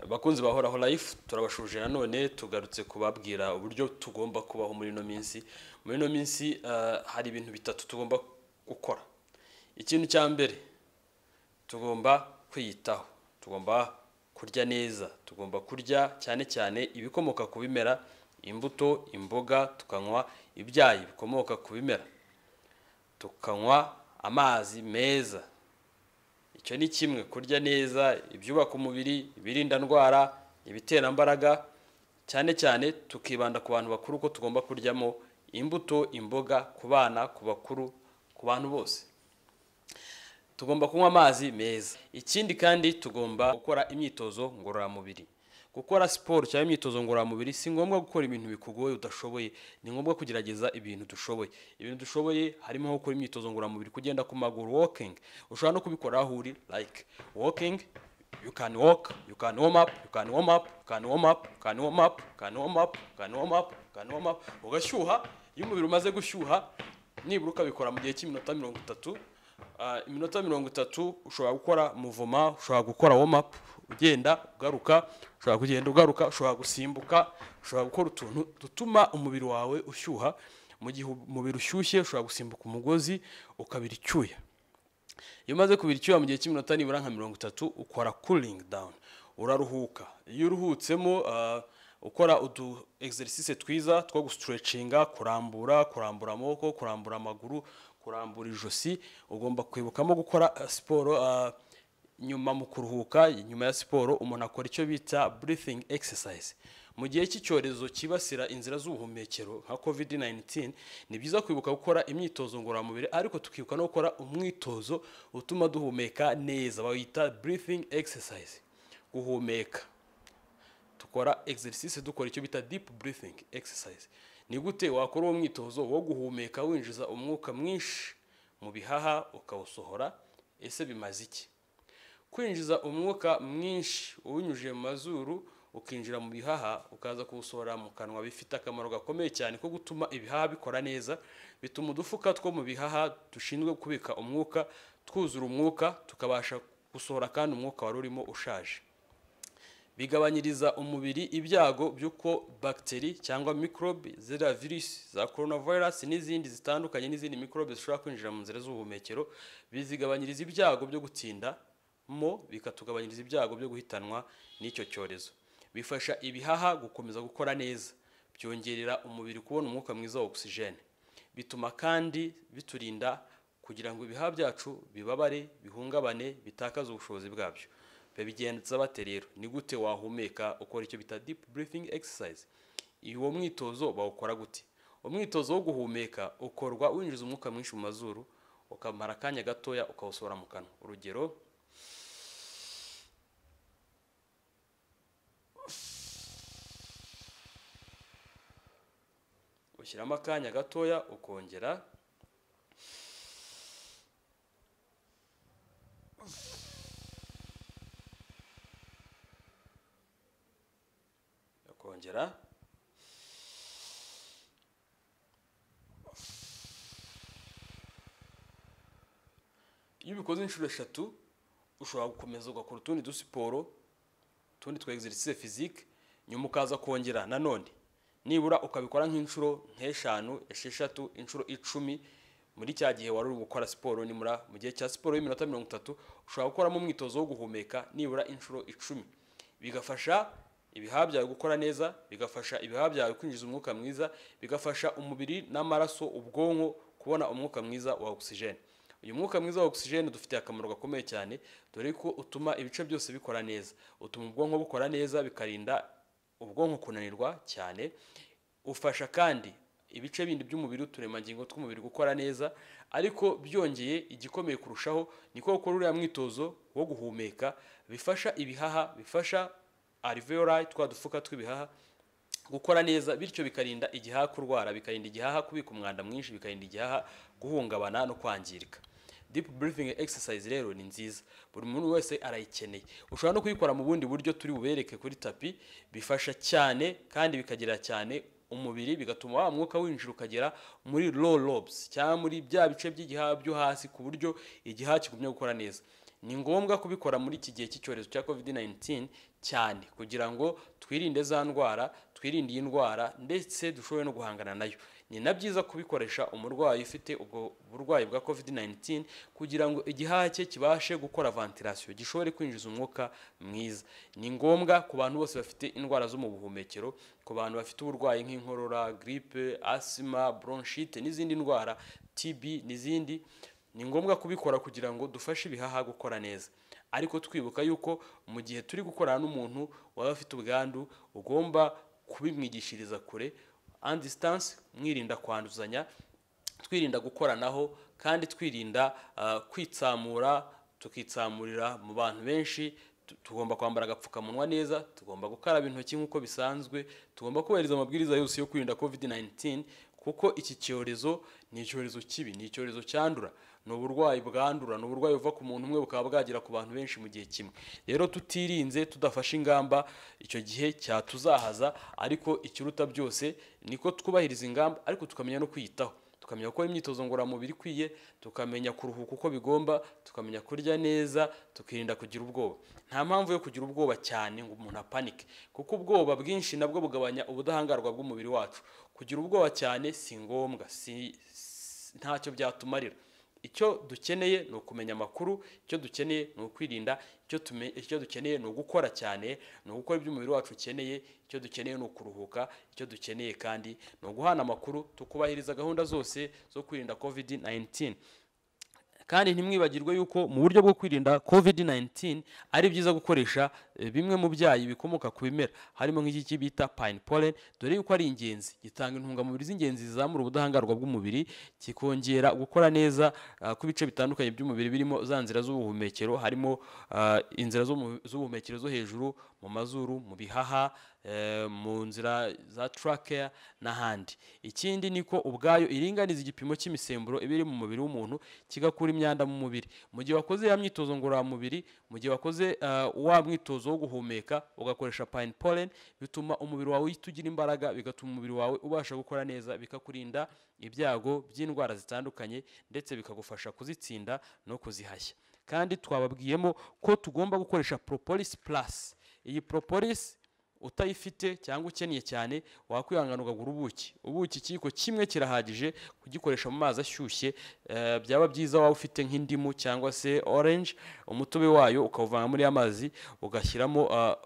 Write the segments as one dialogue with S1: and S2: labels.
S1: abakunzi bahoraho life turabashuje nanone tugarutse kubabwira uburyo tugomba kubaho muri ino minsi muri ino minsi ah, hari ibintu bitatu tugomba gukora ikintu cya mbere tugomba kwiyitaho tugomba kurya neza tugomba kurya cyane cyane ibikomoka ku bimera imbuto imboga tukanywa ibyayi bikomoka ku bimera tukanywa amazi meza icyo ni kimwe kurya neza ibyubaka umubiri ibirinda indwara ibiterambaraga cyane cyane tukibanda ku bantu bakuru ko tugomba kuryamo imbuto imboga ku bana ku bakuru ku bantu bose tugomba kunywa amazi meza ikindi kandi tugomba gukora imyitozo ngororamubiri gukora siporo cyangwa imyitozo ngororamubiri si ngombwa gukora ibintu bikugoye udashoboye ni ngombwa kugerageza ibintu dushoboye ibintu dushoboye harimo nko gukora imyitozo ngororamubiri kugenda ku maguru walking ushobora no kubikora aho uri like walking you can walk you can warm up you can warm up you can warm up you can warm up you can warm up you can warm up you can warm up ugashyuha iyo umubiri umaze gushyuha nibura ukabikora mu gihe cy'iminota mirongo itatu Ah, iminota mirongo itatu ushobora gukora muvoma ushobora gukora womapu ugenda ugaruka ushobora kugenda ugaruka ushobora gusimbuka ushobora gukora utuntu dutuma umubiri wawe ushyuha mu gihe umubiri ushyushye ushobora gusimbuka umugozi ukabira icyuya iyo umaze kubira icyuya mu gihe cy'iminota nibura nka mirongo itatu ukora kuringi dawuni uraruhuka iyo uruhutsemo ah, ukora udu egiserisise twiza two gusiturecinga kurambura kurambura amaboko kurambura amaguru kurambura ijosi ugomba kwibukamo gukora ah, siporo ah, nyuma mu kuruhuka nyuma ya siporo umuntu akora icyo bita breathing exercise mu gihe cy'icyorezo cyibasira inzira z'ubuhumekero nka covid 19 ni byiza kwibuka gukora imyitozo ngororamubiri ariko tukibuka no gukora umwitozo utuma duhumeka neza bawita breathing exercise guhumeka dukora exercise dukora icyo bita deep breathing exercise ni gute wakora uwo mwitozo wo guhumeka winjiza umwuka mwinshi mu bihaha ukawusohora ese bimaze iki kwinjiza umwuka mwinshi uwunyujije mu mazuru ukinjira mu bihaha ukaza kuwusohora mu kanwa bifite akamaro gakomeye cyane ko gutuma ibihaha bikora neza bituma udufuka two mu bihaha dushinzwe kubika umwuka twuzura umwuka tukabasha gusohora kandi umwuka wari urimo ushaje bigabanyiriza umubiri ibyago by'uko bagiteri cyangwa mikorobe ziriya virusi za korona virusi n'izindi zitandukanye n'izindi mikorobe zishobora kwinjira mu nzira z'ubuhumekero bizigabanyiriza ibyago byo gutinda mo bikatugabanyiriza ibyago byo guhitanwa n'icyo cyorezo bifasha ibihaha gukomeza gukora neza byongerera umubiri kubona umwuka mwiza wa ogisijene bituma kandi biturinda kugira ngo ibihaha byacu bibabare bihungabane bitakaze ubushobozi bwabyo babigenza bate rero ni gute wahumeka ukora icyo bita deep breathing exercise uwo mwitozo bawukora gute umwitozo wo guhumeka ukorwa winjiza umwuka mwinshi mu mazuru ukamara akanya gatoya ukawusohora mu kanwa urugero ushyiramo akanya gatoya ukongera ukongera iyo ubikoze inshuro eshatu ushobora gukomeza ugakora utundi dusiporo utundi twa egiserisise fizike nyuma ukaza kongera nanone nibura ukabikora nk'inshuro nk'eshanu esheshatu inshuro icumi muri cya gihe wari uri gukora siporo nibura mu gihe cya siporo y'iminota mirongo itatu ushobora gukoramo umwitozo wo guhumeka nibura inshuro icumi bigafasha ibihaha byawe gukora neza bigafasha ibihaha byawe kwinjiza umwuka mwiza bigafasha umubiri n'amaraso ubwonko kubona umwuka mwiza wa ogisijene uyu mwuka mwiza wa ogisijene dufitiye akamaro gakomeye cyane dore ko utuma ibice byose bikora neza utuma ubwonko bukora neza bikarinda ubwonko kunanirwa cyane ufasha kandi ibice bindi by'umubiri uturemangingo tw'umubiri gukora neza ariko byongeye igikomeye kurushaho ni ko gukora uriya mwitozo wo guhumeka bifasha ibihaha bifasha alveoli twa dufuka tw'ibihaha gukora neza bityo bikarinda igihaha kurwara bikarinda igihaha kubika umwanda mwinshi bikarinda igihaha guhungabana no kwangirika deep breathing exercise rero ni nziza buri muntu wese arayikeneye ushobora no kuyikora mu bundi buryo turi bubereke kuri tapi bifasha cyane kandi bikagera cyane umubiri bigatuma wa mwuka winjira ukagera muri low lobes cyangwa muri bya bice by'igihaha byo hasi ku buryo igihaha kigumya gukora neza ni ngombwa kubikora muri iki gihe cy'icyorezo cya covid 19 cyane kugira ngo twirinde za ndwara twirinde iyi ndwara ndetse dushobore no guhangana nayo ni na byiza kubikoresha umurwayi ufite ubwo burwayi bwa covid 19 kugira ngo igihaha cye kibashe gukora ventilation gishobore kwinjiza umwuka mwiza ni ngombwa ku bantu bose bafite indwara zo mu buhumekero ku bantu bafite uburwayi nk'inkorora gripe asima bronchite n'izindi ndwara tb n'izindi ni ngombwa kubikora kugira ngo dufashe ibihaha gukora neza ariko twibuka yuko mu gihe turi gukorana n'umuntu waba afite ubwandu ugomba kubimwigishiriza kure and distance mwirinda kwanduzanya twirinda gukoranaho kandi twirinda ah, kwitsamura tukitsamurira mu bantu benshi tu- tugomba kwambara agapfukamunwa neza tugomba gukaraba intoki nk'uko bisanzwe tugomba kubahiriza amabwiriza yose yo kwirinda covid 19 kuko iki cyorezo ni icyorezo kibi ni icyorezo cyandura ni uburwayi bwandura ni uburwayi buva ku muntu umwe bukaba bwagera ku bantu benshi mu gihe kimwe rero tutirinze tudafashe ingamba icyo gihe cyatuzahaza ariko ikiruta byose niko twubahiriza ingamba ariko tukamenya no kwiyitaho tukamenya gukora imyitozo ngororamubiri ikwiye tukamenya kuruhuka uko bigomba tukamenya kurya neza tukirinda kugira ubwoba nta mpamvu yo kugira ubwoba cyane ngo umuntu apanike kuko ubwoba bwinshi nabwo bugabanya ubudahangarwa bw'umubiri wacu kugira ubwoba cyane si ngombwa si- si- ntacyo byatumarira icyo dukeneye ni ukumenya amakuru icyo dukeneye ni ukwirinda icyo tume- icyo dukeneye ni ugukora cyane ni ugukora ibyo umubiri wacu ukeneye icyo dukeneye ni ukuruhuka icyo dukeneye kandi ni uguhana amakuru tukubahiriza gahunda zose zo kwirinda covid 19 kandi ntimwibagirwe yuko mu buryo bwo kwirinda covid 19 ari byiza gukoresha eh, bimwe mu byayi bikomoka ku bimera harimo nk'iki bita pine pollen dore yuko ari ingenzi gitanga intungamubiri z'ingenzi zizamura ubudahangarwa bw'umubiri kikongera gukora neza ah, kw'ibice bitandukanye by'umubiri birimo za nzira z'ubuhumekero harimo ah, inzira zo mu- z'ubuhumekero zo hejuru mu mazuru mu bihaha eh, mu nzira za trachea n'ahandi ikindi ni ko ubwayo iringaniza igipimo cy'imisemburo iba iri mu mubiri w'umuntu kigakura imyanda mu mubiri mu gihe wakoze ya myitozo ngororamubiri mu gihe wakoze ah, wa mwitozo wo guhumeka ugakoresha pine pollen bituma umubiri wawe uhita ugira imbaraga bigatuma umubiri wawe ubasha gukora neza bikakurinda ibyago by'indwara zitandukanye ndetse bikagufasha kuzitsinda no kuzihashya kandi twababwiyemo ko tugomba gukoresha propolis plus iyi propolis utayifite cyangwa ukeneye cyane wakwihangana ukagura ubuki ubuki ikiyiko kimwe kirahagije kugikoresha mu mazi ashyushye eh, byaba byiza waba ufite nk'indimu cyangwa se orange umutobe wayo ukawuvanga muri ya mazi ugashyiramo ah,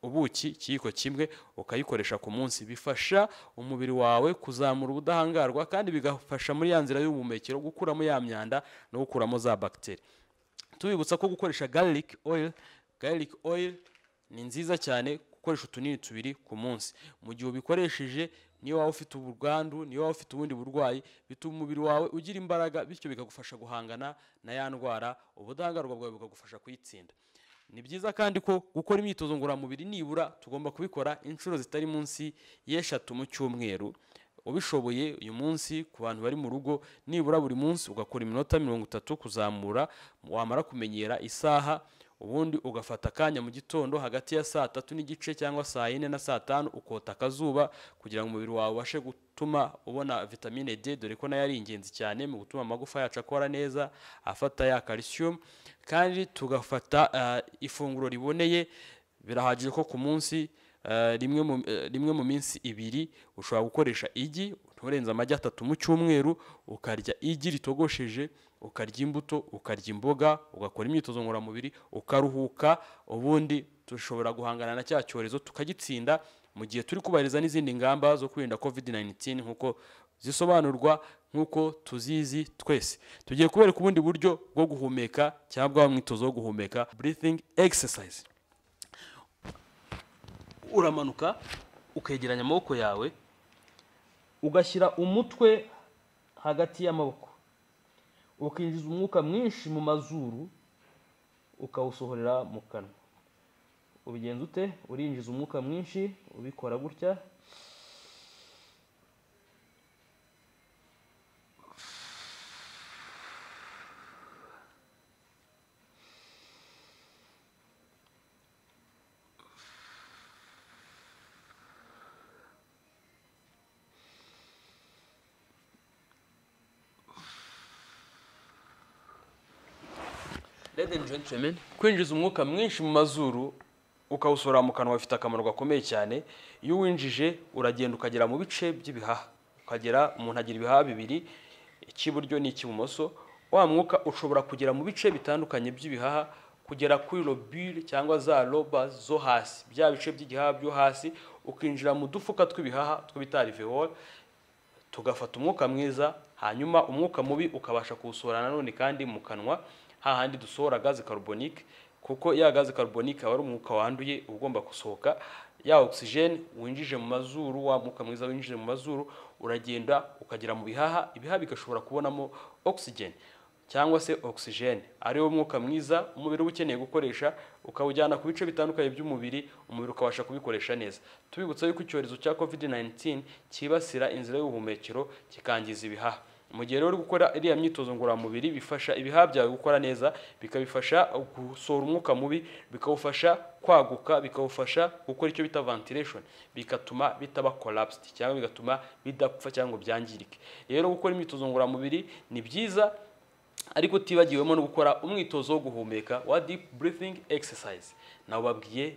S1: ubuki ikiyiko kimwe ukayikoresha ku munsi bifasha umubiri wawe kuzamura ubudahangarwa kandi bigafasha muri ya nzira y'ubuhumekero gukuramo ya myanda no gukuramo za bagiteri tubibutsa ko gukoresha garlic oil garlic oil ni nziza cyane gukoresha utunini tubiri ku munsi mu gihe ubikoresheje niyo waba ufite ubwandu niyo waba ufite ubundi burwayi bituma umubiri wawe ugira imbaraga bityo bikagufasha guhangana na ya ndwara ubudahangarwa bwawe bukagufasha kuyitsinda ni byiza kandi ko gukora imyitozo ngororamubiri nibura tugomba kubikora inshuro zitari munsi y'eshatu mu cyumweru ubishoboye uyu munsi ku bantu bari mu rugo nibura buri munsi ugakora iminota mirongo itatu kuzamura wamara kumenyera isaha ubundi ugafata akanya mu gitondo hagati ya saa tatu n'igice cyangwa saa yine na saa tanu ukota akazuba kugira ngo umubiri wawe ubashe gutuma ubona vitamine D dore ko nayo ari ingenzi cyane mu gutuma amagufa yacu akora neza afata ya calcium kandi tugafata ah, ifunguro riboneye birahagije ko ku munsi eh, rimwe mu- eh, rimwe mu minsi ibiri ushobora gukoresha igi nturenze amagi atatu mu cyumweru ukarya igi ritogosheje ukarya imbuto ukarya imboga ugakora imyitozo ngororamubiri ukaruhuka ubundi dushobora guhangana na cya cyorezo tukagitsinda mu gihe turi kubahiriza n'izindi ngamba zo kwirinda covid 19 nk'uko zisobanurwa nk'uko tuzizi twese tugiye kubereka ubundi buryo bwo guhumeka cyangwa wa mwitozo wo guhumeka breathing exercise uramanuka ukegeranya amaboko yawe ugashyira umutwe hagati y'amaboko ukinjiza umwuka mwinshi mu mazuru ukawusohorera mu kanwa ubigenza ute urinjiza umwuka mwinshi ubikora gutya ladies and gentlemen kwinjiza umwuka mwinshi mu mazuru ukawusohora mu kanwa bifite akamaro gakomeye cyane iyo uwinjije uragenda ukagera mu bice by'ibihaha ukagera umuntu agira ibihaha bibiri icy'iburyo n'icy'ibumoso wa mwuka ushobora kugera mu bice bitandukanye by'ibihaha kugera kuri robire cyangwa za roba zo hasi bya bice by'igihaha byo hasi ukinjira mu dufuka tw'ibihaha two bita alveoli tugafata umwuka mwiza hanyuma umwuka mubi ukabasha kuwusohora nanone kandi mu kanwa hahandi dusohora gaze karubonike kuko ya gaze karubonike aba ari umwuka wanduye uba ugomba gusohoka ya ogisijeni winjije mu mazuru wa mwuka mwiza winjije mu mazuru uragenda ukagera mu bihaha ibihaha bigashobora kubonamo ogisijeni cyangwa se ogisijeni ariwo mwuka mwiza umubiri uba ukeneye gukoresha ukawujyana ku bice bitandukanye by'umubiri umubiri ukabasha kubikoresha neza tubibutsa yuko icyorezo cya kovide 19 cyibasira inzira y'ubuhumekero kikangiza ibihaha mu gihe rero uri gukora iriya myitozo ngororamubiri bifasha ibihaha byawe gukora neza bikabifasha gusohora umwuka mubi bikawufasha kwaguka bikawufasha gukora icyo bita ventilation bigatuma bitaba collapsed cyangwa bigatuma bidapfa cyangwa ngo byangirike rero gukora imyitozo ngororamubiri ni byiza ariko utibagiwemo no gukora umwitozo wo guhumeka wa deep breathing exercise nawubabwiye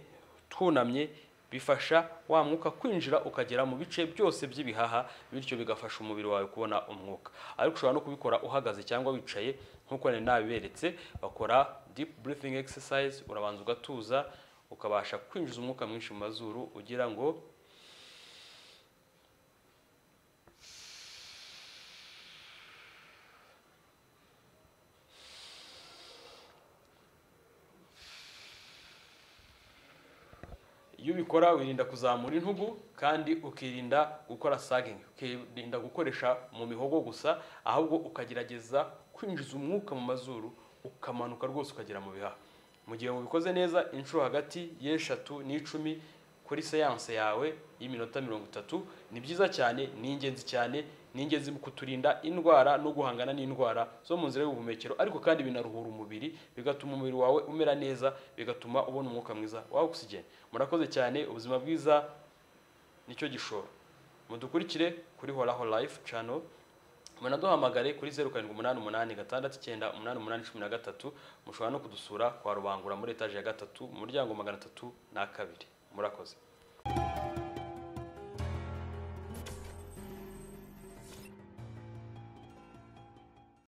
S1: twunamye bifasha wa mwuka kwinjira ukagera mu bice byose by'ibihaha bityo bigafasha umubiri wawe kubona umwuka ariko ushobora no kubikora uhagaze cyangwa wicaye nk'uko nari nabiberetse bakora deep breathing exercise urabanza ugatuza ukabasha kwinjiza umwuka mwinshi mu mazuru ugira ngo iyo ubikora wirinda kuzamura intugu kandi ukirinda gukora sagingi ukirinda gukoresha mu mihogo gusa ahubwo ukagerageza kwinjiza umwuka mu mazuru ukamanuka rwose ukagera mu bihaha mu gihe mubikoze neza inshuro hagati y'eshatu n'icumi kuri seyanse yawe y'iminota mirongo itatu ni byiza cyane ni ingenzi cyane ni ingenzi mu kuturinda indwara no guhangana n'indwara zo mu nzira y'ubuhumekero ariko kandi binaruhura umubiri bigatuma umubiri wawe umera neza bigatuma ubona umwuka mwiza wa ogisijeni murakoze cyane ubuzima bwiza nicyo gishoro mudukurikire kuri horaho life channel munaduhamagare kuri zeru karindwi umunani umunani gatandatu icyenda umunani umunani cumi na gatatu mushobora no kudusura kwa rubangura muri etaje ya gatatu mu muryango magana atatu na kabiri murakoze